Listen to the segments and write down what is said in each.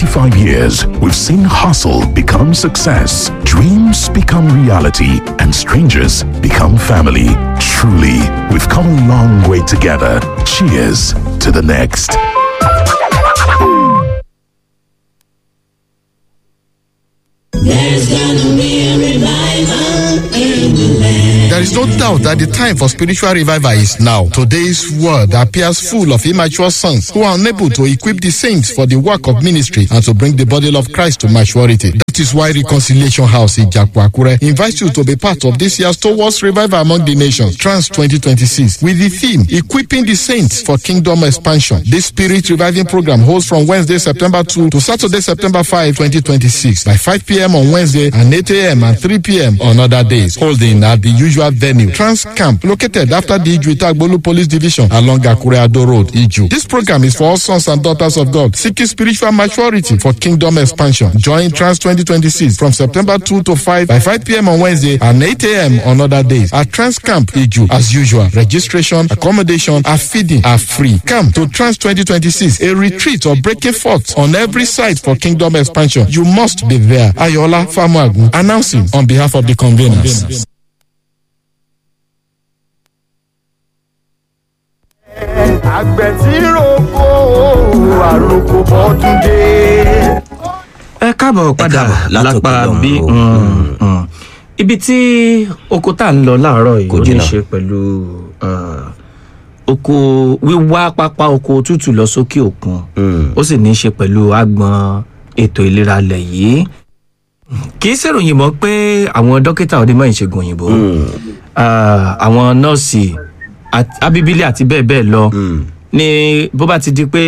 25 years, we've seen hustle become success, dreams become reality, and strangers become family. Truly, we've come a long way together. Cheers to the next. There's gonna be a revival in the land. There is no doubt that the time for spiritual revival is now. Today's world appears full of immature sons who are unable to equip the saints for the work of ministry and to bring the body of Christ to maturity. That is why Reconciliation House in Jakwa invites you to be part of this year's Towards Revival Among the Nations, Trans 2026, with the theme Equipping the Saints for Kingdom Expansion. This spirit reviving program holds from Wednesday, September 2 to Saturday, September 5, 2026, by 5 p.m. on Wednesday and 8 a.m. and 3 p.m. on other days, holding at the usual venue, Trans Camp, located after the Iju Itagbolu Police Division along Akure Ado Road, Iju. This program is for all sons and daughters of God seeking spiritual maturity for kingdom expansion. Join Trans 2026 from September 2 to 5 by 5 p.m. on Wednesday and 8 a.m. on other days at Trans Camp, Iju. As usual, registration, accommodation, and feeding are free. Come to Trans 2026, a retreat or breaking forth on every side for kingdom expansion. You must be there. Ayola Famuagun announcing on behalf of the conveners. àgbẹ̀ tí roko àròkò bọ́dún dé. ẹ káàbọ̀ padà káàbọ̀ látòkè lápá lọ́hùn bí o. mm, mm. ibi tí oko tá à ń lọ láàárọ̀ yìí Kò ó ní í jìnnà. ṣe pẹ̀lú ah, oko wíwá pápá oko tútù lọ sókè òkun ó sì ní í ṣe pẹ̀lú agbọn ètò ìlera lẹ̀ yìí kì í ṣèròyìn mọ́ pé àwọn dókítà onímọ̀ ìṣègùn òyìnbó ah, àwọn nọ́ọ̀sì àti- abíbílì àti bẹ́ẹ̀ bẹ́ẹ̀ lọ ni bó bá ti di pé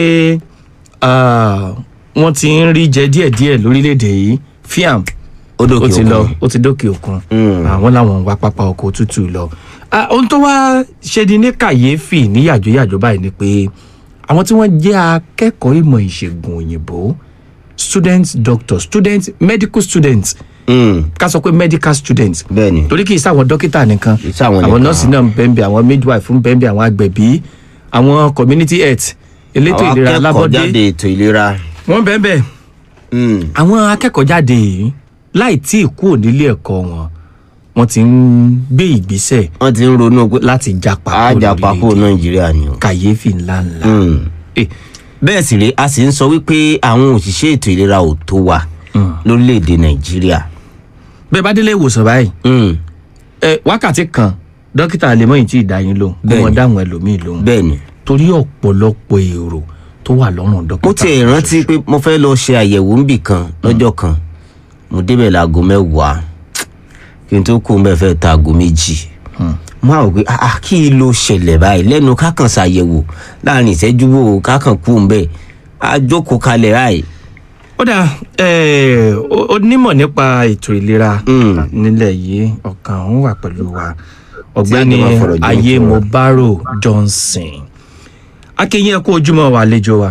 ah, wọ́n ti ń rí jẹ díẹ̀díẹ̀ lórílẹ̀‐èdè yìí fiam Ó dókè ó ti òkun. lọ ó ti dókè òkun Mm. àwọn làwọn ń wá pápá ọkọ̀ tútù lọ. Ah, ohun tó wá ṣe ni ní kàyéfì ní yàjóyàjó báyìí ni pé àwọn tí wọ́n jẹ́ akẹ́kọ̀ọ́ ìmọ̀ ìṣègùn òyìnbó student doctor student medical student Mm. ká sọ pé medical student Bẹ́ẹ̀ni. torí kì í sáwọn dókítà nìkan Kì í ṣàwọn àwọn nìkan. nọ́ọ̀sì náà ń bẹ́ẹ̀ àwọn midwife ń bẹ́ẹ̀ àwọn agbẹ̀bí àwọn community health elétò Àwọn ìlera akẹ́kọ̀ọ́ alábọ́dé jáde ètò ìlera. wọ́n bẹ́ẹ̀ bẹ́ẹ̀ Mm. àwọn akẹ́kọ̀ọ́ jáde yìí láì tí ì kúrò nílé ẹ̀kọ́ wọn wọ́n ti ń gbé ìgbésẹ̀ wọ́n ti ń ronú pé láti japa kúrò àjà papò lórílẹ̀-èdè. nàìjíríà ni o. kàyéfì ńláńlá. Mm. Eh, bẹ́ẹ̀ sì rèé a sì ń sọ wípé àwọn òṣìṣẹ́ ètò ìlera ò tó wa lórílẹ̀‐èdè nàìjíríà. bẹ́ẹ̀ bá délé ìwòsàn báyìí Mm. ẹ wákàtí kan dókítà lèmọ́yìn tí ì dá yín lóhùn kó Bẹ́ẹ̀ni. wọn dáhùn ẹlòmíì lóhùn bẹ́ẹ̀ ni torí ọ̀pọ̀lọpọ̀ èrò tó wà lọ́rùn dókítà. mo tiẹ̀ rántí pé mo fẹ́ lọ ṣe àyẹ̀wò ńbì kan lọ́jọ́ kan mo débẹ̀ láago mẹ́wàá kí n tó kó mbẹ́ fẹ́ ta aago méjì mo á rò pé ah ah, kí ló ṣẹlẹ̀ báyìí lẹ́nu kákan ṣàyẹ̀wò láàrin ìṣẹ́jú wo kákan kú mbẹ́ a jókòó kalẹ̀ báyìí ó dà ẹ ó- onímọ̀ nípa ètò ìlera Mm. nílẹ̀ yìí ọ̀kan òun wà pẹ̀lú wa ọ̀gbẹ́ni Tí a jọ máa fọ̀rọ̀ jomitoro. ayé mobaro johnson akínyìn ẹ kú ojúmọ́ wa àlejò wa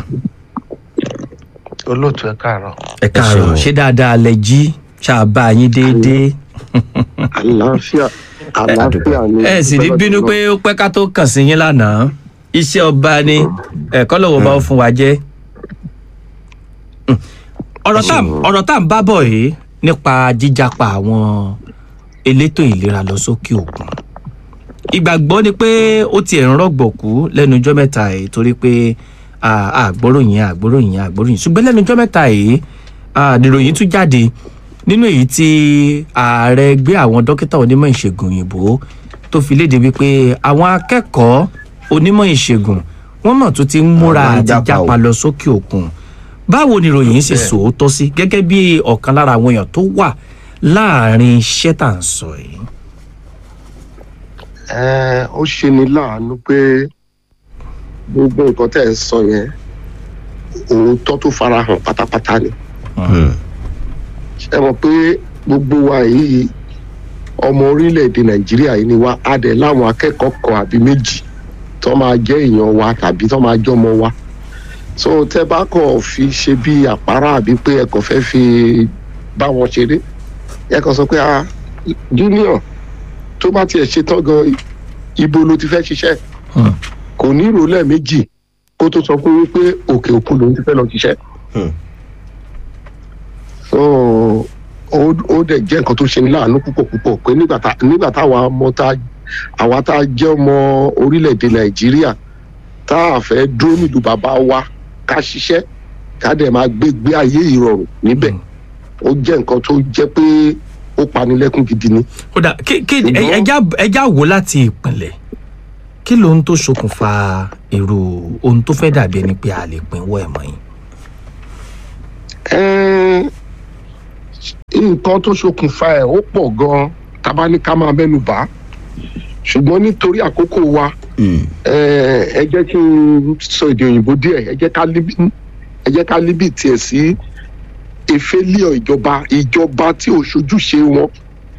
olóòtú ẹ káàárọ̀ ẹ káàárọ̀ ṣeun. ṣé dáadáa lẹ jí ṣáàbà yín déédéé àlàáfíà àlàáfíà ni. ẹ sì ní bínú pé ó pẹ́ ká tó kàn sí yín lánàá iṣẹ́ ọba ni ẹ̀kọ́ lọ́wọ́ bá ó fún wa jẹ́ Mm. ọ̀rọ̀ tá ọ̀rọ̀ tá à ń bá bọ̀ yìí nípa jíjàpá àwọn elétò ìlera lọ sókè òkun ìgbàgbọ́ ni pé ó tiẹ̀ ń rọ̀gbọ̀kú lẹ́nu ijọ́ mẹ́ta yìí torí pé à- àgbóròyìn àgbóròyìn àgbóròyìn ṣùgbọ́n lẹ́nu ijọ́ mẹ́ta yìí à, nìròyìn tún jáde nínú èyí tí ààrẹ gbé àwọn dókítà onímọ̀ ìṣègùn òyìnbó tó fi léde wípé àwọn akẹ́kọ̀ọ́ onímọ̀ ìṣègùn wọ́n mọ̀ tó ti ń múra Àwọn ń àti jápa o. jápa lọ sókè òkun báwo ni ìròyìn ṣe sòótọ́ sí gẹ́gẹ́ bí ọ̀kan lára àwọn èèyàn tó wà láàrin iṣẹ́ tà ń sọ yìí. ẹ ó ṣe ni láàánú pé gbogbo nǹkan tẹ̀ ń sọ yẹn òótọ́ tó farahàn pátápátá ni. ṣe mọ̀ pé gbogbo wa yìí ọmọ orílẹ̀-èdè nàìjíríà yìí ni wá á dẹ̀ láwọn akẹ́kọ̀ọ́ kan àbí méjì tó máa jẹ́ èèyàn wa tàbí tó máa jọmọ wa so tẹ bá kàn fi ṣe bí àpárá àbí pé ẹ kàn fẹ́ fi bá wọn ṣeré ẹ kàn sọ pé ah junior tó bá tiẹ̀ ṣe tán gan ibo ló ti fẹ́ ṣiṣẹ́ Hmm. kò ní ìrò lẹ́ẹ̀mejì kó tó sọ pé wípé òkè òkun lòún ti fẹ́ lọ ṣiṣẹ́ ó ó dẹ̀ jẹ́ nǹkan tó ṣe ní láàánú púpọ̀ púpọ̀ pé nígbà tá nígbà táwa ọmọ tá àwa tá a jẹ́ ọmọ orílẹ̀-èdè nàìjíríà tá a fẹ́ dúró nílùú bàbá wa ká ṣiṣẹ́ ká dẹ̀ máa gbé gbé ayé ìrọ̀rùn níbẹ̀ ó jẹ́ nǹkan tó jẹ́ pé ó panilẹ́kún gidi ni. ó dà kí kí ẹ- Ṣùgbọ́n- ẹja ẹja wò láti ìpìnlẹ̀ kí lóhun tó ṣokùnfà èrò ohun tó fẹ́ dàbí ẹni pé a lè pinwọ́ ẹ̀ mọ́ yín. Ẹ́n, nǹkan tó ṣokùnfà ẹ̀ ó pọ̀ gan-an tá a bá ní ká máa mẹ́nu bà á ṣùgbọ́n nítorí àkókò wa Mm. ẹ ẹ jẹ́ kí n sọ èdè òyìnbó díẹ̀ ẹ jẹ́ ká líbi ẹ jẹ́ ká líbi tiẹ̀ sí efélíọ̀ ìjọba ìjọba tí ò ṣojúṣe wọn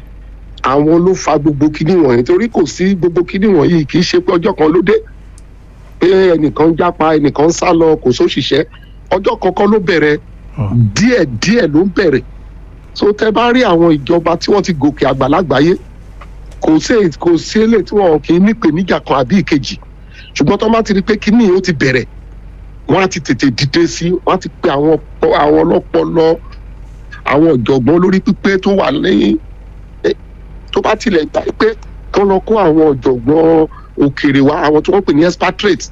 àwọn ló fa gbogbo kíní wọ̀nyí torí kò sí gbogbo kíní wọ̀nyí kì í ṣe pé ọjọ́ kan ló dé pé ẹnìkan ń jápa ẹnìkan ń sá lọ kò sóṣìṣẹ́ ọjọ́ kankan ló bẹ̀rẹ̀ díẹ̀ díẹ̀ ló ń bẹ̀rẹ̀ so tẹ bá rí àwọn ìjọba tí wọ́n ti gòkè àgbà lágbàáyé kò sí èyí- kò sí èlé tí wọn kì í nípèníjà kan àbí ìkejì ṣùgbọ́n tó bá ti rí pé kíní yìí ó ti bẹ̀rẹ̀ wọ́n á ti tètè dìde sí wọ́n á ti pe àwọn ọpọ- àwọn ọlọ́pọlọ àwọn ọ̀jọ̀gbọ́n olórí pípé tó wà lẹ́yìn eh, tó bá tilẹ̀ gbà pé kán lọ kó àwọn ọ̀jọ̀gbọ́n òkèèrè wá àwọn tí wọ́n pè ní expatriates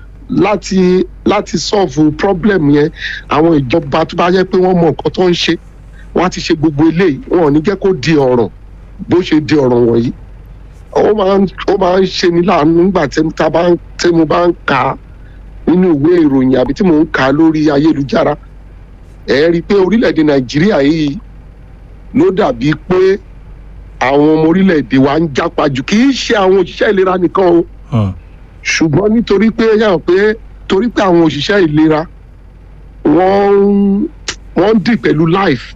láti láti solve problem yẹn àwọn ìjọba tó bá yẹ pé wọ́n mọ nǹkan tó ń ṣe wọ́n á ti ṣe gbogbo eléyìí wọn ò ní jẹ́ kó di ọ̀ràn bó ṣe di ọ̀ràn wọ̀nyí ó máa ń ó máa ń ṣe ní láàánú nígbà tí tá a bá ń tí mo bá ń kà á nínú ìwé ìròyìn àbí tí mò ń kà á lórí ayélujára ẹ rí i pé orílẹ̀-èdè nàìjíríà yìí ló dàbí pé àwọn ọmọ orílẹ̀-èdè wa ń jápa jù kì í ṣe àwọn òṣìṣẹ́ ìlera nìkan o Hmm. ṣùgbọ́n nítorí pé yàn pé torí pé àwọn òṣìṣẹ́ ìlera wọ́n ń wọ́n ń dì pẹ̀lú life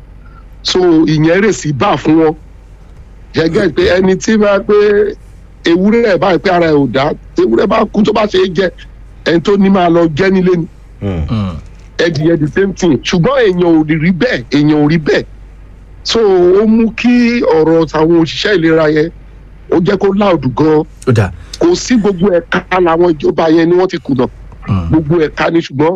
so ìyẹn rè sí bá fún wọn gẹ́gẹ́ pé ẹni tí bá pé ewúrẹ́ ẹ̀ báyìí pé ara ẹ̀ ò dá ewúrẹ́ bá kú tó bá ṣe é jẹ ẹni tó ní máa lọ jẹ́ nílé ni Mm. Hmm. ẹdìyẹ the same thing ṣùgbọ́n èèyàn ò rí rí bẹ́ẹ̀ èèyàn ò rí bẹ́ẹ̀ so ó mú kí ọ̀rọ̀ àwọn òṣìṣẹ́ ìlera yẹn ó jẹ́ kó láòdù gan-an ó dà kò sí gbogbo ẹ̀ka làwọn ìjọba yẹn ni wọ́n ti kùnà Hmm. gbogbo ẹ̀ka ni ṣùgbọ́n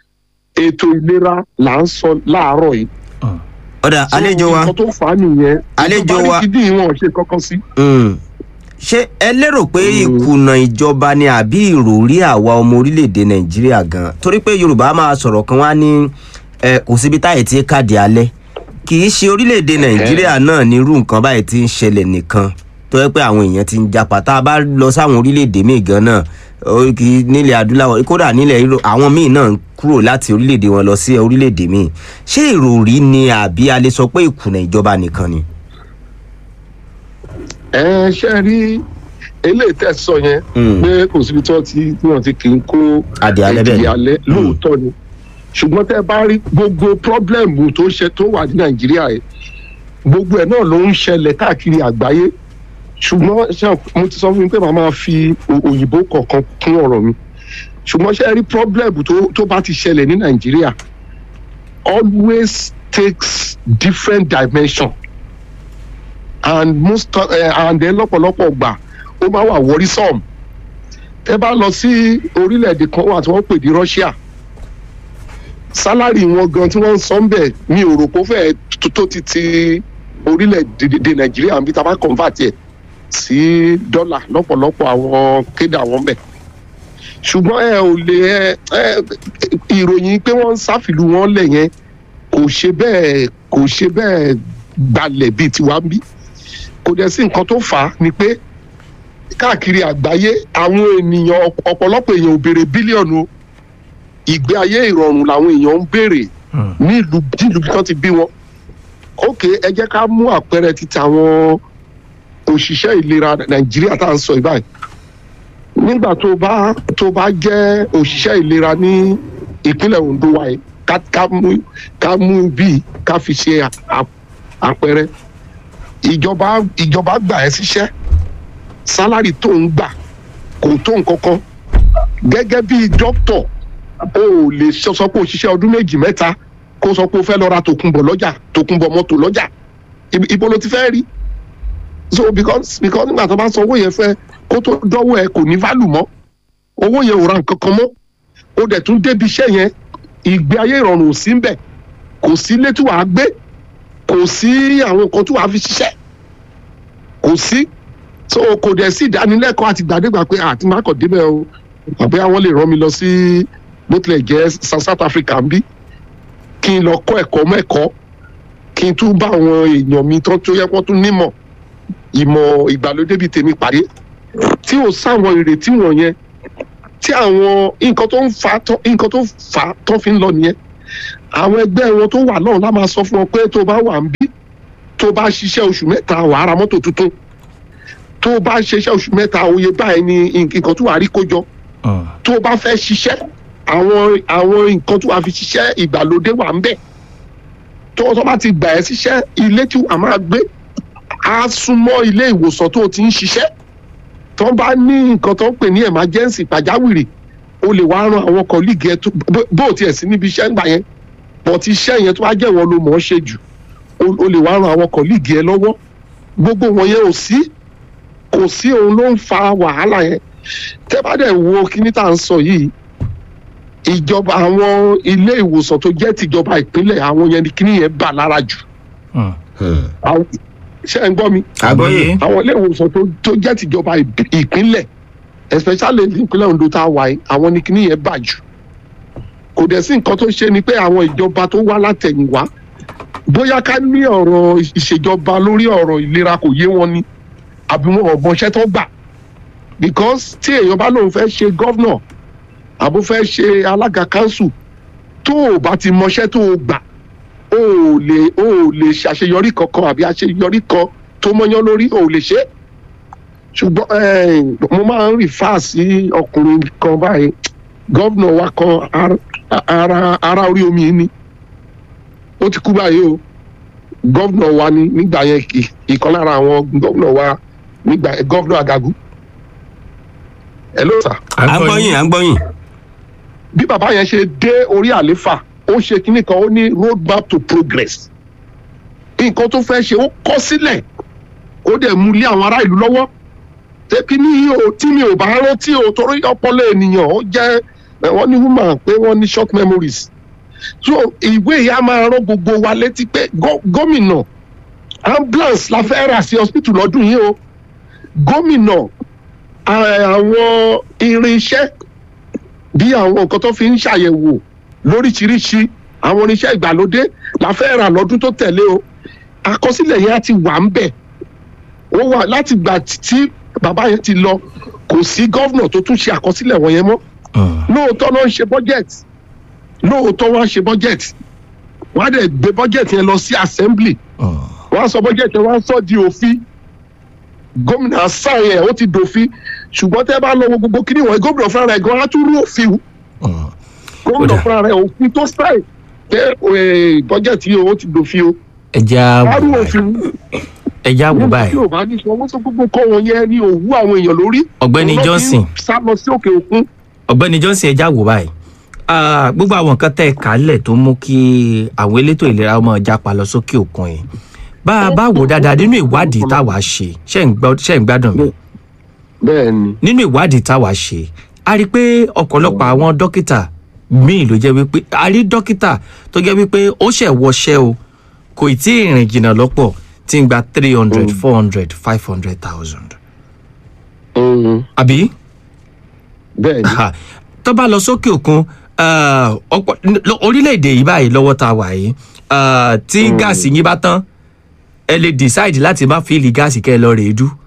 ètò ìlera là ń sọ láàárọ̀ yìí. ọ̀dà So, àlejò wa nǹkan tó fà á nìyẹn Àlejò ìjọba wa- ní kídìn wọn ò ṣe kankan sí. Mm. ṣé ẹ lérò pé ìkùnà ìjọba ni àbí ìròrí àwa ọmọ orílẹ̀-èdè nàìjíríà gan torí pé yorùbá máa sọ̀rọ̀ kan wá ní ẹ, kò síbi táyì tí káàdì alẹ́ kì í ṣe orílẹ̀-èdè nàìjíríà náà ní irú nǹkan báyìí tí ń ṣẹlẹ̀ nìkan tó yẹ pé àwọn èèyàn ti ń japa tá a bá lọ sáwọn orílẹ̀-èdè míì gan náà ó kì í nílẹ̀ adúláwọ̀ kódà nílẹ̀ Europe àwọn míì náà ń kúrò láti orílẹ̀-èdè wọn lọ sí orílẹ̀-èdè míì ṣé ìròrí ni àbí a lè sọ pé ìkùnà ìjọba nìkan ni. ẹ ṣe rí eléyìí tẹ́ sọ yẹn Mm. pé kò síbi tí wọ́n ti tí wọ́n ti kì í kó Adìẹ alẹ́ bẹ́ẹ̀ ni. ẹ̀dìyẹ alẹ́ lóòótọ́ ni ṣùgbọ́n tẹ́ bá rí gbogbo pọ́blẹ́mù tó ṣe tó wà ní nàìjíríà yìí gbogbo ẹ̀ náà ló ń ṣẹlẹ̀ káàkiri àgbáyé ṣùgbọ́n ṣé mo ti sọ fún mi pé màá máa fi o- òyìnbó kọ̀ọ̀kan kún ọ̀rọ̀ mi ṣùgbọ́n ṣe rí pọ́blẹ́mù tó tó bá ti ṣẹlẹ̀ ní nàìjíríà always takes different dimension and most uh, and then lọ́pọ̀lọpọ̀ gbà ó máa wà worrisome tẹ bá lọ sí orílẹ̀-èdè kan wà tí wọ́n pè ní Russia sálárì wọn gan tí wọ́n ń sọ ń bẹ̀ mi ò rò pé ó fẹ́ tó- tó ti ti orílẹ̀-èdè Nàìjíríà bí tá a bá convert ẹ̀ sí dọ́là lọ́pọ̀lọpọ̀ àwọn kéde àwọn bẹ̀ ṣùgbọ́n ẹ ò lè ẹ ẹ ìròyìn pé wọ́n ń sáfìlú wọn lẹ̀ yẹn kò ṣe bẹ́ẹ̀ kò ṣe bẹ́ẹ̀ gbalẹ̀ bíi tiwa ń bí kò dẹ̀ sí nǹkan tó fà á ni pé káàkiri àgbáyé àwọn ènìyàn ọ̀pọ̀lọpọ̀ èèyàn ò béèrè bílíọ̀nù o. ìgbé ayé ìrọ̀rùn làwọn èèyàn ń béèrè Hmm. nílùú nílùú bí wọ́n ti bí wọn. ok ẹ jẹ́ ká mú àpẹẹrẹ títa àwọn òṣìṣẹ́ ìlera nàìjíríà tá à ń sọ ìbáyìí nígbà tó bá tó bá jẹ́ òṣìṣẹ́ ìlera ní ìpínlẹ̀ Ondo wa yìí ká ká mú ká mú bíi ká fi ṣe à- à- àpẹẹrẹ ìjọba ìjọba gbà ẹ́ síṣẹ́ sálárì tó ń gbà kò tó nǹkan kan gẹ́gẹ́ bí dókítọ̀ o ò lè sọ sọ pé o ṣiṣẹ́ ọdún méjì mẹ́ta kó sọ pé o fẹ́ lọ ra tòkunbọ̀ lọ́jà tòkunbọ̀ mọ́tò lọ́jà Ibi- ibo ló ti fẹ́ rí so because because nígbà tó bá san owó yẹn fẹ́ kó tó dọ́wọ́ ẹ kò ní value mọ́ owó yẹn ò ra nǹkan kan mọ́ o dẹ̀ tún débi iṣẹ́ yẹn ìgbé ayé ìrọ̀rùn ò sí ń bẹ̀ kò sí ilé tí wàá gbé kò sí àwọn nǹkan tó wàá fi ṣiṣẹ́ kò sí so kò dẹ̀ sí ìdánilẹ́kọ̀ọ́ àti gbàdégbà pé àti má kàn débẹ̀ o àbí àwọn lè rán mi lọ sí bó tilẹ̀ jẹ́ Sa- South Africa ń bí kí n lọ kọ́ ẹ̀kọ́ mẹ́kọ́ kí n tún bá àwọn èèyàn mi tán tó yẹ kó tún nímọ̀ ìmọ̀ ìgbàlódé bíi tèmi pàdé tí ò sáwọn ìrètí wọ̀nyẹn tí àwọn nǹkan tó ń fa tán- nǹkan tó fà á tán fi ń lọ nìyẹn àwọn ẹgbẹ́ wọn tó wà náà lá máa sọ fún wọn pé tó bá wà ń bí tó bá ṣiṣẹ́ oṣù mẹ́ta wàá ra mọ́tò tuntun tó bá ṣiṣẹ́ oṣù mẹ́ta òye báyìí ni nǹkan tó wà rí kó jọ tó bá fẹ́ ṣiṣẹ́ àwọn àwọn nǹkan tó wà fi ṣiṣẹ́ ìgbàlódé wà ń bẹ̀ tó tó bá ti gbà ẹ́ síṣẹ́ ilé tí wàá máa gbé á súnmọ́ ilé ìwòsàn tó ti ń ṣiṣẹ́ tó bá ní nǹkan tó ń pè ní emergency pàjáwìrì o lè wá ran àwọn kọ́líìgì ẹ tó bó- bó o tiẹ̀ sí níbi iṣẹ́ ńgbà yẹn but iṣẹ́ yẹn tó wá jẹ́ wọn ló mọ̀ ọ́ ṣe jù o o lè wá ran àwọn kọ́líìgì ẹ lọ́wọ́ gbogbo wọn yẹn ò sí kò sí òun ló ń fa wàhálà yẹn tẹ́ bá dẹ̀ wo kíní tá à ń sọ yìí ìjọba àwọn ilé ìwòsàn tó jẹ́ tìjọba ìpínlẹ̀ àwọn yẹn ni kíní yẹn bà lára jù àwọn ṣé ẹ ń gbọ́ mi àgbọ̀yé àwọn ilé ìwòsàn tó tó jẹ́ tìjọba ìb- ìpínlẹ̀ especially ní ìpínlẹ̀ Ondo tá a wà yìí àwọn ni kíní yẹn bà jù kò dẹ̀ sí nǹkan tó ṣe ni pé àwọn ìjọba tó wá látẹ̀yìnwá bóyá ká ní ọ̀rọ̀ ìṣèjọba lórí ọ̀rọ̀ ìlera kò yé wọn ni àbí wọn ò mọṣẹ́ tó gbà because tí èèyàn bá lóun fẹ́ ṣe gọ́vnọ̀ àbó fẹ́ ṣe alága council tó o bá ti mọṣẹ́ tó o gbà o ò lè o ò lè ṣàṣeyọrí kankan àbí àṣeyọrí kan tó mọ́yán lórí o ò lè ṣe é ṣùgbọ́n eh, mo máa ń rìfà sí ọkùnrin kan báyìí gọ́vnọ̀ wa kan ar- ara ara orí omi yìí ni ó ti kú báyìí o gọ́vnọ̀ wa ni nígbà yẹn kì ìkan lára àwọn gọ́vnọ̀ wa nígbà gọ́vnọ̀ Àgàgù ẹ ló sà à ń gbọ́yìn à ń gbọ́yìn bí bàbá yẹn ṣe dé orí àléfà ó ṣe kinní kan ó ní road map to progress nǹkan tó fẹ́ ṣe ó kọ́ sílẹ̀ ó dẹ̀ mú lé àwọn ará ìlú lọ́wọ́ tẹ́kí ní o tí mi ò bá rántí o torí ọpọlọ ènìyàn ó jẹ́ ẹ, wọ́n ní woman pé wọ́n ní short memories so ìwé yìí á máa rán gbogbo wa létí pé gó- gómìnà ambulance la fẹ́ rà sí hospital lọ́dún yìí o gómìnà à- àwọn irinṣẹ́ bí àwọn nǹkan tó fi ń ṣàyẹ̀wò lóríṣiríṣi àwọn oníṣẹ́ ìgbàlódé la fẹ́ rà lọ́dún tó tẹ̀lé o àkọsílẹ̀ yẹn á ti wà ń bẹ̀ ó wà láti gbà tí bàbá yẹn ti lọ kò sí gọ́vnà tó tún ṣe àkọsílẹ̀ wọ̀nyẹn mọ́ lóòótọ́ ló ń ṣe budget lóòótọ́ wọ́n á ṣe budget wọ́n á dẹ̀ gbé budget yẹn lọ sí assembly wọ́n á sọ budget yẹn wọ́n á sọ di òfin gómìnà sáà yẹn ó ti dòfin ṣùgbọ́n tẹ́ bá lọ wo gbogbo kíní wọ̀nyí gómìnà fúnra rẹ̀ gan-an á tún rú òfin wù gómìnà Ó dà. fúnra rẹ̀ òfin tó sáì pé eh, budget yìí ó ti dòfin o ẹja á rú wò òfin báyìí wù ẹja wò nígbà báyìí tí ò bá ní sọ wọ́n sọ gbogbo kọ́ wọn yẹn ní òwú àwọn èèyàn lórí Ọ̀gbẹ́ni Òun ló fi ń Johnson. sá lọ sí òkè òkun ọ̀gbẹ́ni johnson ẹja wò báyìí Ah, gbogbo àwọn nǹkan tẹ́ ẹ kálẹ̀ tó mú kí àwọn elétò ìlera ọmọ japa lọ sókè òkun yìí bá a bá wò dáadáa nínú ìwádìí táwa ṣe ṣe ń gbọ́- ṣe ń gbádùn mi bẹ́ẹ̀ ni nínú ìwádìí táwa ṣe a rí i pé ọ̀pọ̀lọpọ̀ àwọn dókítà míì ló jẹ́ wípé a rí dókítà tó jẹ́ wípé ó ṣẹ̀ wọṣẹ́ o kò tí ì rìn jìnnà lọ́pọ̀ tí ń gba three hundred four hundred five hundred thousand Mm, àbí bẹ́ẹ̀ ni Ha, tó bá lọ sókè òkun ah, ọ̀pọ̀- lọ- orílẹ̀-èdè yìí báyìí lọ́wọ́ tá a wà yìí ah, tí gáàsì yín bá tán ẹ lè decide láti má fíìlì gáàsì kẹ́ ẹ lọ rèé dú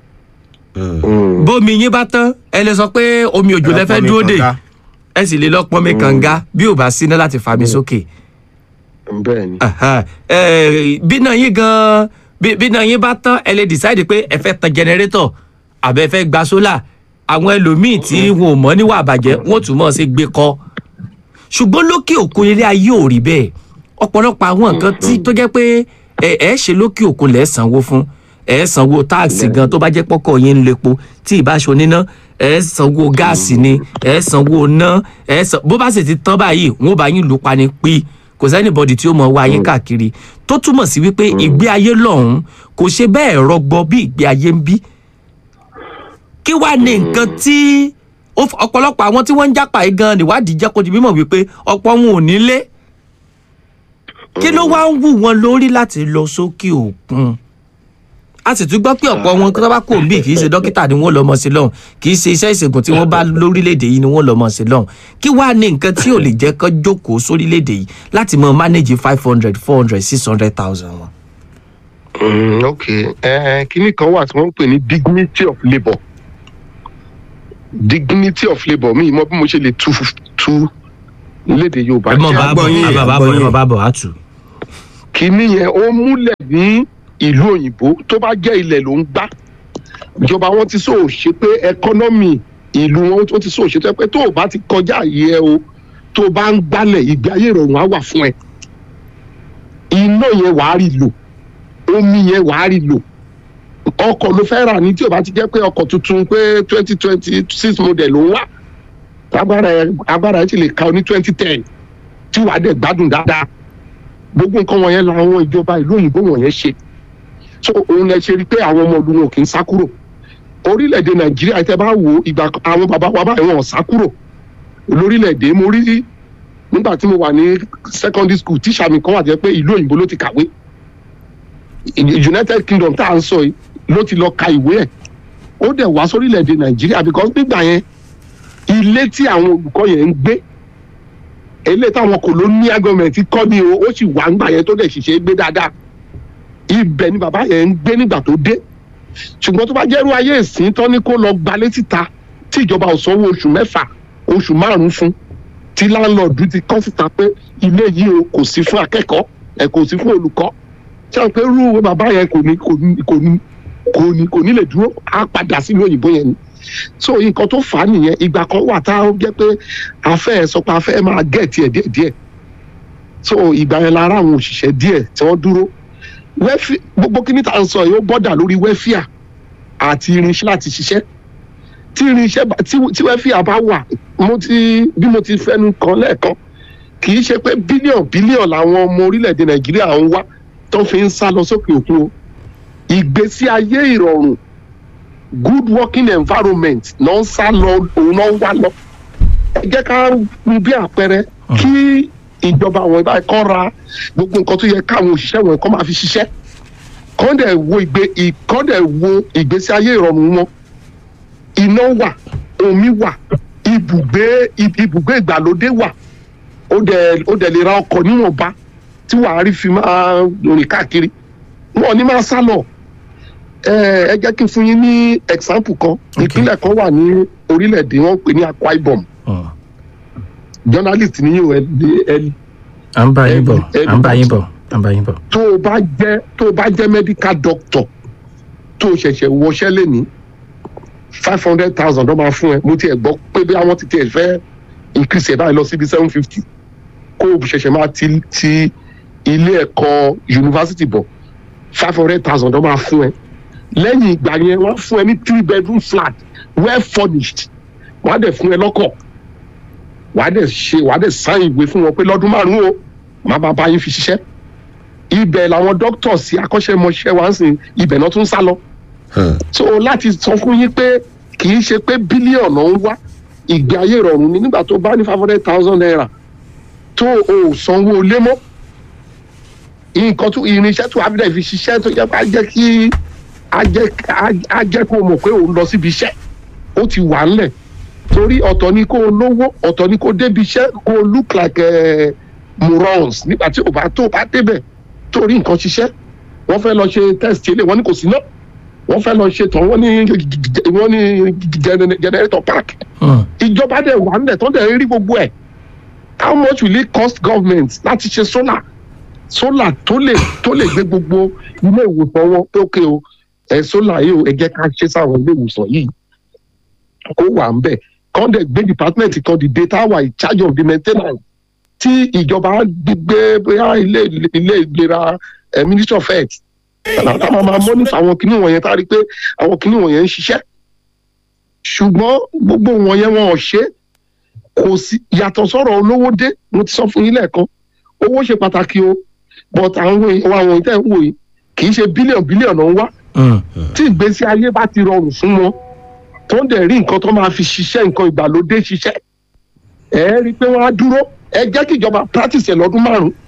Mm, bómi yín bá tán ẹ lè sọ pé omi òjò lẹ fẹ́ pọnmi dúró dè kànga. ẹ sì lè lọ pọnmi kànga bí ò bá síná láti fa mi sókè bẹ́ẹ̀ ni Aha, eh, bí náà yín gan bí bí náà yín bá tán ẹ lè decide pé ẹ fẹ́ tan generator àbẹ fẹ́ gba sólà àwọn ẹlòmíì tí wọn ò mọ̀ níwà àbàjẹ́ wọn ò tún mọ̀ sí gbé kọ́ ṣùgbọ́n lókè òkun ilé ayé ò rí bẹ́ẹ̀ ọ̀pọ̀lọpọ̀ àwọn nǹkan tí tó jẹ́ pé ẹ ẹ ṣe lókè òkun lẹ̀ sanwó fún ẹ sanwó táàsì gan tó bá jẹ́ pọ́kọ̀ yín ń lepo tí ì bá ṣe oníná ẹ sanwó gáàsì ni ẹ sanwó ná ẹ san bó bá sì ti tán báyìí wọn ò bá yín lù pa ni pí kò sẹ́nìbọ̀dì tí ó mọ̀ wá yín káàkiri tó túmọ̀ sí wípé ìgbé ayé lọ́hùn-ún kò ṣe bẹ́ẹ̀ rọgbọ bí ìgbé ayé ń bí kí wàá ní nǹkan tí ó f- ọ̀pọ̀lọpọ̀ àwọn tí wọ́n ń jápa yìí gan níwádìí jẹ́ kó di mímọ̀ wípé ọ̀pọ̀ wọn ò nílé kí ló wá ń wù wọn lórí láti lọ sókè òkun a sì tún gbọ́ pé ọ̀pọ̀ wọn tó bá kò bí kì í ṣe dókítà ni wọ́n lọ mọ̀ sí lọ́hùn kì í ṣe iṣẹ́ ìṣègùn tí wọ́n bá lórílẹ̀‐èdè yìí ni wọ́n lọ mọ̀ sí lọ́hùn kí wàá ní nǹkan tí ò lè jẹ́ kán jókòó sórílẹ̀‐èdè yìí láti mọ manage five hundred four hundred six hundred thousand wọn. Mm, ok uh, kíní kan wà tí wọ́n ń pè ní dignity of labour dignity of labour mi mọ bí mo ṣe lè tu tu léde yorùbá ẹ mọ̀ jẹ́ bá bọ̀ yín, ẹ mọ̀ bá bọ̀ ẹ mọ̀ bá bọ̀ á tù. kíní yẹn ó múlẹ̀ ní ìlú òyìnbó tó bá jẹ́ ilẹ̀ ló ń gbá ìjọba wọn ti sọ ṣe pé ẹkọ́nọ́mì ìlú wọn ó ti sọ ṣe tó yẹ pé tó o bá ti kọjá àyè ẹ o tó o bá ń gbálẹ̀ ìgbé ayé ìrọ̀rùn á wà fún ẹ iná yẹn wàá rí lò omi yẹn wàá rí lò ọkọ̀ ló fẹ́ rà ní tí o bá ti jẹ́ pé ọkọ̀ tuntun pé twenty twenty six model ló ń wà agbára ẹ agbára ẹ ti lè ka ọ ní twenty ten tí wàá dẹ̀ gbádùn dáadáa gbogbo nǹkan wọ̀nyẹn làwọn ìjọba ìlú òyìnbó wọ̀nyẹn ṣe so òun lẹ ṣe rí i pé àwọn ọmọ ọdún wọn kì í sá kúrò orílẹ̀-èdè nàìjíríà tẹ bá wo ìgbà kan- àwọn bàbá wa báyìí wọn ò sá kúrò lórílẹ̀-èdè mo rí nígbà tí mo wà ní secondary school tíṣà mi kan wà jẹ́ pé ìlú òyìnbó ló ti kàwé united kingdom tá à ń sọ yìí ló ti lọ ka ìwé ẹ̀ ó dẹ̀ wá sórílẹ̀-èdè nàìjíríà because nígbà yẹn ilé tí àwọn olùkọ́ yẹn ń gbé ilé táwọn colonial government kọ́ ni o ó sì wà ńgbà yẹn tó dẹ̀ ṣiṣẹ́ gbé dáadáa ibẹ̀ ni bàbá yẹn ń gbé nígbà tó dé ṣùgbọ́n tó bá jẹ́rú ayé ìsìn tán ni kó lọ gbalé síta tí ìjọba ò sanwó oṣù mẹ́fà oṣù márùn-ún fún tí láńlọ́ọ̀dù ti kọ́ síta pé ilé yìí o kò sí fún akẹ́kọ̀ọ́ ẹ̀ kò sí fún olùkọ́ ṣé àwọn pé irú bàbá yẹn kò ní kò ní kò ní kò ní kò ní lè dúró á padà sínú òyìnbó yẹn ni so nǹkan tó fà á nìyẹn ìgbà kan wà tá a jẹ́ pé afẹ́ ẹ̀ sọ pé afẹ́ ẹ̀ máa gẹ̀ tiẹ̀ díẹ̀ díẹ̀ so ìgbà yẹn lára àwọn òṣìṣẹ́ díẹ̀ tí wọ́n dúró wẹ́fì gbogbo kí ní ta ń sọ yìí ó bọ́dà lórí wẹ́fíà àti irinṣẹ́ láti ṣiṣẹ́ tí irinṣẹ́ bá- tí tí wẹ́fíà bá wà mo ti bí mo ti fẹ́nu kan lẹ́ẹ̀kan kì í ṣe pé bílíọ̀n bílíọ̀n làwọn ọmọ orílẹ̀-èdè nàìjíríà ń wá tó fi ń sá lọ sókè òkun o ìgbésí ayé ìrọ̀rùn good working environment náà ń sá lọ òun náà ń wá lọ ẹ jẹ́ ká mú bí àpẹẹrẹ kí ìjọba àwọn ìbá kọ́ ra gbogbo nǹkan tó yẹ káwọn òṣìṣẹ́ wọn kọ́ máa fi ṣiṣẹ́ kọ́ dẹ̀ wo ìgbé ì- kọ́ dẹ̀ wo ìgbésí ayé ìrọ̀rùn wọn iná wà omi wà ibùgbé ib- ibùgbé ìgbàlódé wà ó dẹ̀ ó dẹ̀ lè ra ọkọ̀ níwọ̀nba tí wàá rí fi máa rìn káàkiri wọn ò ní máa sá lọ ẹ ẹ jẹ́ kí n fún yín ní example kan ìpínlẹ̀ kan wà ní orílẹ̀-èdè wọn ń pè ní akwa ibom journalist ní yóò ẹ ẹ à ń bá yín bọ̀ Every- à ń bá yín bọ̀ à ń bá yín bọ̀. tó o bá jẹ́ tó o bá jẹ́ medical doctor tó o ṣẹ̀ṣẹ̀ wọṣẹ́ lẹ́ni five hundred thousand ọmọ fún ẹ mo tiẹ̀ gbọ́ pé bí àwọn ti tiẹ̀ fẹ́ increase ẹ̀ báyìí lọ síbi seven fifty kó o ṣẹ̀ṣẹ̀ máa ti ti ilé ẹ̀kọ́ yunifásitì bọ̀ five hundred thousand ọmọ fún ẹ lẹ́yìn ìgbà yẹn wọ́n á fún ẹ ní three bedroom flat well furnished wọ́n á dẹ̀ fún ẹ lọ́kọ̀ wàá dẹ̀ ṣe wàá dẹ̀ sáyìn ìwé fún wọn pé lọ́dún márùn-ún o màá bá bá yín fi ṣiṣẹ́ ibẹ̀ làwọn dókítà sí akọ́ṣẹ́mọṣẹ́ wa ń sìn ibẹ̀ náà tún sá lọ. so láti sọ fún yín pé kì í ṣe pé bílíọ̀nù ń wá ìgbé ayé ìrọ̀rùn ni nígbà tó bá ní five hundred thousand naira tó o ò sanwó lé mọ́ nǹkan tó irinṣẹ́ tó abidjan fi ṣiṣẹ́ tó yẹ kó a jẹ́ kí a jẹ́ a jẹ́ kó o mọ̀ pé o ń lọ síbi iṣẹ́ ó ti wà ńlẹ̀ torí ọ̀tọ̀ ni kó o lówó ọ̀tọ̀ ni kó o débi iṣẹ́ kó o look like uh, morons nígbà tí o bá tó o bá débẹ̀ tó rí nǹkan ṣiṣẹ́ wọ́n fẹ́ lọ ṣe test ilé wọ́n ní kò sí náà wọ́n fẹ́ lọ ṣe tán wọ́n ní wọ́n ní gener- generator park ìjọba dẹ̀ wà nílẹ̀ tó dẹ̀ rí gbogbo ẹ̀ how much will it cost government láti ṣe solar solar tó lè tó lè gbé gbogbo ilé ìwòsàn wọn pé ókè o ẹ solar yìí o ẹ jẹ́ ká ṣe sáwọn ilé ìwòsàn yìí kó wà ń bẹ̀ kán dẹ̀ gbé department kan the data wà in charge of the maintenance tí ìjọba gbígbé bóyá ilé ilé ìlera ẹ ministry of health àwọn máa mọ́nítà àwọn kìnìún wọ̀nyẹn tá a rí i pé àwọn kìnìún wọ̀nyẹn ń ṣiṣẹ́ ṣùgbọ́n gbogbo wọ̀nyẹn wọn ò ṣe kò sí yàtọ̀ sọ̀rọ̀ olówó dé mo ti sọ fún yín lẹ́ẹ̀kan owó ṣe pàtàkì o but àwọn èèyàn àwọn ìtẹ́ ń wò yìí kì í ṣe bílíọ̀nù bílíọ̀nù ń wá tí ìgbésí ayé bá ti rọrùn fún wọn tó ń dẹ̀ rí nǹkan tó máa fi ṣiṣẹ́ nǹkan ìgbàlódé ṣiṣẹ́ ẹ rí i pé wọ́n á dúró ẹ jẹ́ kí ìjọba practice ẹ̀ lọ́dún márùn-ún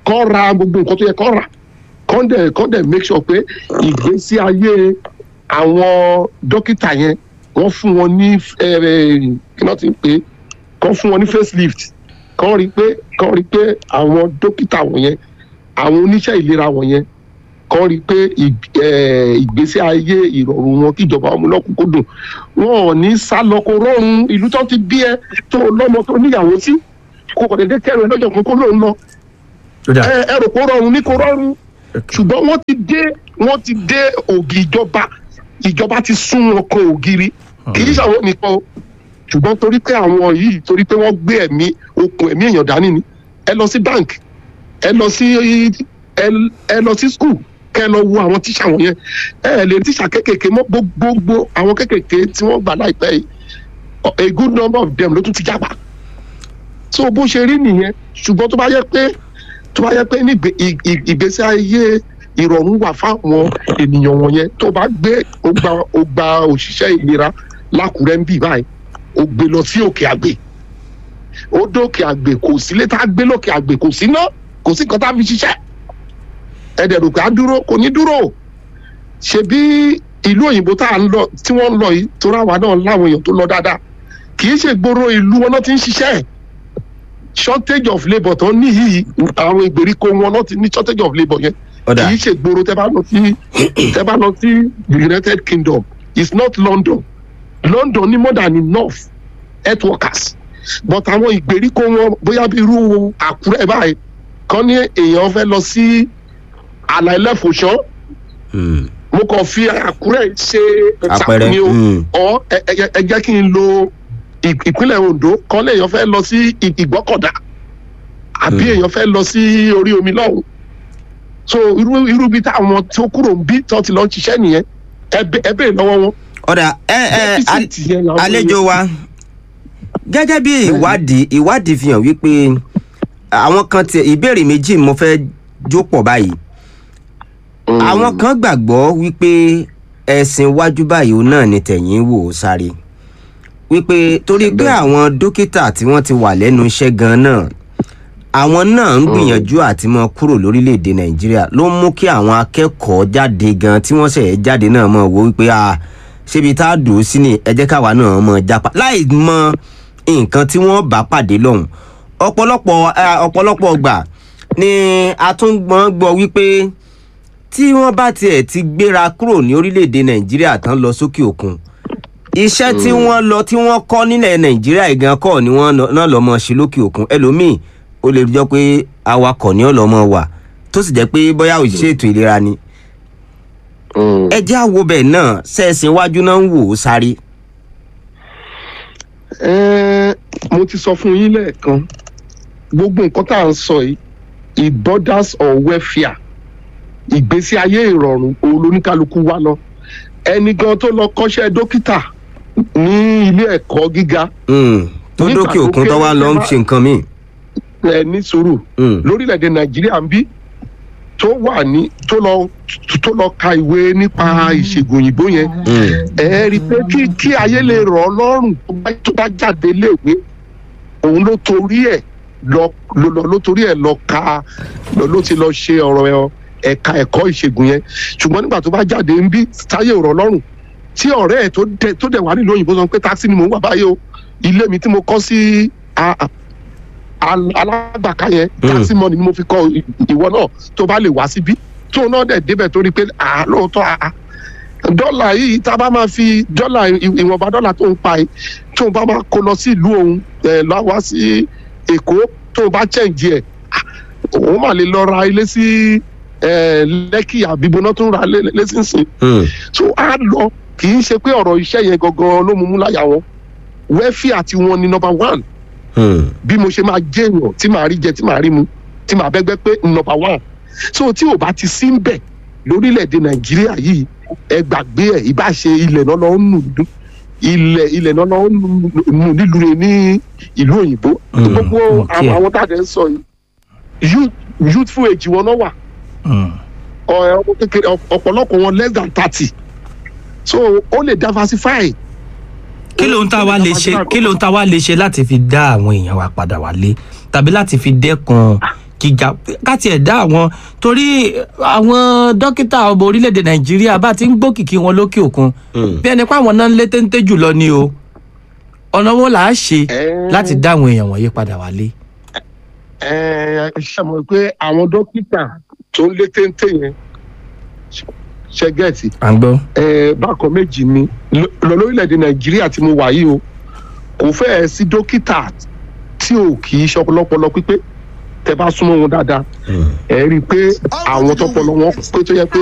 kọ́ ra gbogbo nǹkan tó yẹ kọ́ rà kọ́ dẹ̀ kọ́ dẹ̀ make sure pé ìgbésí ayé àwọn dókítà yẹn wọ́n fún wọn ní eh, kí wọ́n ti ń pè é kọ́ fún wọn ní facelift kọ́ rí pé kọ́ rí pé àwọn dókítà wọ̀nyẹn àwọn oníṣẹ́ ìlera wọ̀nyẹn kọ́ rí pé ì- eh, ìgbésí ayé ìrọ̀rùn wọn kíjọba ọmọ lọ́kùnkúndùn wọn ò ní sá lọ kó rọrùn ìlú tó ti bí ẹ tó lọ́mọ tó níyàwó sí kó kọ̀ dédé kẹrin lọ́jọ́ kan kó lóun lọ ó dà ẹ ẹ rò kó rọrùn ní kó rọrùn ṣùgbọ́n wọ́n ti dé wọ́n ti dé ògì ìjọba ìjọba ti sún wọn kan ògiri kì í ṣàwọn nìkan o ṣùgbọ́n torí pé àwọn yìí torí pé wọ́n gbé ẹ̀mí okùn ẹ̀mí èèyàn dání ni ẹ lọ sí bank ẹ lọ sí ẹ ẹ lọ sí school kẹ lọ wo àwọn tíṣà wọn yẹn ẹ ẹ lè tíṣà kékèké mọ gbogbo àwọn kékèké tí wọ́n gbà láìpẹ́ yìí a good number of them ló tún ti jábà so bó ṣe rí nìyẹn ṣùgbọ́n tó bá yẹ pé tó bá yẹ pé ní ìgbé- ì- ì- ìgbésí ayé ìrọ̀rùn wà fáwọn ènìyàn wọ̀nyẹn tó bá gbé ó gba ó gba òṣìṣẹ́ ìlera lákùrẹ́ ń bì báyìí ó gbé lọ sí òkè àgbè ó dókè àgbè kò sí létà gbé lókè àgbè kò sí ná kò sí nǹkan tá a fi ṣiṣẹ́ ẹ̀dẹ̀ rò pé á dúró kò ní dúró ṣebí ìlú òyìnbó tá à ń lọ tí wọ́n ń lọ yìí tó ráwa náà láwọn èèyàn tó lọ dáadáa kì í ṣe gbòòrò ìlú wọn náà ti ń ṣiṣẹ́ shortage of labour tó ní yìí àwọn ìgbèríko wọn náà ti ní shortage of labour yẹn ọ̀dà kì í ṣe gbòòrò tẹ bá lọ sí tẹ bá lọ sí the united kingdom it's not london london ní more than enough health workers but àwọn ìgbèríko wọn bóyá bí irú àkúrẹ́ báyìí kàn ní èèyàn fẹ́ lọ sí àlà ẹlẹ́fọ̀ṣọ́ Hmm. mo kàn fi àkúrẹ́ ṣe Àpẹẹrẹ, example ni o mm. ọ ẹ ẹ- ẹ jẹ́ kí n lo ì- ìpínlẹ̀ ondo kàn lè èèyàn fẹ́ lọ sí ì- ìgbọ́kọ̀dá àbí Mm. èèyàn fẹ́ lọ sí orí omi lọ́hùn so irú irú bí táwọn tó kúrò ń bí tó ti lọ ń ṣiṣẹ́ nìyẹn ẹ bẹ- ẹ béèrè lọ́wọ́ wọn. ọ̀dà ẹ ẹ al- Deficit yẹn làwọn àlejò wa gẹ́gẹ́ bí ìwádìí ìwádìí fi hàn wípé àwọn kan ti ìbéèrè méjì mo fẹ́ jó pọ̀ báyìí Mm. àwọn kan gbàgbọ́ wípé ẹ̀sìn iwájú báyìí òun náà ni tẹ̀yìn wò ó sáré wípé torí pé àwọn dókítà tí wọ́n ti wà lẹ́nu iṣẹ́ gan náà àwọn náà ń gbìyànjú àti mọ kúrò lórílẹ̀‐èdè nàìjíríà ló mú kí àwọn akẹ́kọ̀ọ́ jáde gan tí wọ́n ṣẹ̀ jáde náà mọ̀ wò wípé a ṣébi tá a dùn ó sí ni ẹ jẹ́ káwa náà mọ̀ jápa láì mọ nǹkan tí wọ́n bá pàdé lọ́hùn ọ̀pọ̀lọpọ̀ eh, ọ̀pọ̀lọpọ̀ gbà ni a tún gbọ́n gbọ́ wípé tí wọ́n bá tiẹ̀ ti gbéra kúrò ní orílẹ̀‐èdè nàìjíríà tán lọ sókè òkun iṣẹ́ tí wọ́n lọ tí wọ́n kọ́ nílẹ̀ nàìjíríà ìgan kọ́ ni wọ́n lọ- náà lọ́ mọ́ ṣe lókè òkun ẹlòmíì ó lè jọ pé awakọ̀ ni ó lọ́ mọ́ wà tó sì jẹ́ pé bóyá òṣìṣẹ́ ètò ìlera ni Mm. ẹ jẹ́ àwo bẹ́ẹ̀ náà sẹ́ẹ̀sìn iwájú náà ń wò ó sáré. Ẹ́ẹ́, mo ti sọ fún yín lẹ́ẹ̀kan gbogbo nǹkan tá à ń sọ yìí i borders or welfare ìgbésí ayé ìrọ̀rùn òun lóníkálukú wá lọ ẹni gan tó lọ kọ́ṣẹ́ dókítà ní ilé ẹ̀kọ́ gíga Mm, tó Nígbà dókè tó òkun tó kéré wá lọ ń wá- ṣe nǹkan míì. ẹ ní sùúrù Mm, lórílẹ̀‐èdè nàìjíríà ń bí tó wà ní tó lọ tó lọ ka ìwé nípa ìṣègùn òyìnbó yẹn mm, ẹ rí i pé kí kí ayé lè rọ̀ ọ́ lọ́rùn tó bá- tó bá jáde léèwé òun ló torí ẹ̀ lọ ló lọ ló torí ẹ̀ lọ ka lọ ló ti lọ ṣe ọ̀rọ̀ ẹ̀ ẹ̀ka ẹ̀kọ́ ìṣègùn yẹn ṣùgbọ́n nígbà tó bá jáde ń bí táyé ò rọ̀ lọ́rùn tí ọ̀rẹ́ ẹ̀ tó dẹ̀ tó dẹ̀ wá nílùú òyìnbó sọ pé táksì ni mò ń wà báyìí o ilé mi tí mo kọ́ sí a- a- al- alágbàká yẹn Mm. táksì mọ́ni ni mo fi kọ́ ì- ìwọ náà tó bá lè wá síbí tó náà dẹ̀ débẹ̀ torí pé àá lóòótọ́ àá dọ́là yìí tá a bá máa fi dọ́là ì- ìwọ̀nba dọ́là tó ń pa yìí tó bá máa kó lọ sí ìlú òun ẹ̀ lọ́wọ́ sí èkó tó bá chẹ́ǹjì ẹ̀ ah, òun mà lè lọ ra ilé sí ẹ̀ lẹ́kì àbíbóná tó ń ra lé- lẹ́sìnsìn mm, so á lọ kì í ṣe pé ọ̀rọ̀ iṣẹ́ yẹn gangan ló mú mú láyà wọn wẹ́fíà tí wọ́n ní number one mm. bí mo ṣe máa jẹ́ èèyàn tí màá rí jẹ tí màá rí mu tí màá bẹ́gbẹ́ pé number one so tí ò bá ti sí ń bẹ̀ lórílẹ̀‐èdè nàìjíríà yìí ẹ gbàgbé ẹ̀ ìbá ṣe ilẹ̀ náà lọ́ọ́ nù dún ilẹ̀ ilẹ̀ náà lọ́ọ́ nù nù nílùú rẹ̀ ní ìlú òyìnbó Mm, gbogbo okay. àwọn àwọn tá a dẹ̀ ń sọ yìí youth youthful age wọn náà wà Mm. ọ- ọmọ kékeré ọ- ọ̀pọ̀lọpọ̀ wọn less than thirty so ó lè diversify. kí ló ń tá wa lè ṣe kí ló ń tá wa lè ṣe láti fi dá àwọn èèyàn wa padà wálé tàbí láti fi dẹ́kun gíga káti ẹ̀ dá àwọn torí àwọn dókítà ọmọ orílẹ̀-èdè nàìjíríà bá ti ń gbókìkí wọn lókè òkun bí ẹni pé àwọn náà ń lé téńté jùlọ ni o ọ̀nà wo là á ṣe Ẹ́. láti dá àwọn èèyàn wọ̀nyí padà wálé. ẹ ṣe mọ̀ pé àwọn dókítà tó ń lé téńté yẹn ṣe gẹ̀ẹ́tì à ń gbọ́. ẹ bákan méjì ni lọ lórílẹ̀‐èdè nàìjíríà tí mo wà yìí o kò fẹ́ẹ̀ sí dókítà tí ò kì í ṣọpọlọpọlọ pípé tẹ bá súnmọ́ wọn dáadáa ẹ rí i pé àwọn tọpọlọ wọn pé tó yẹ pé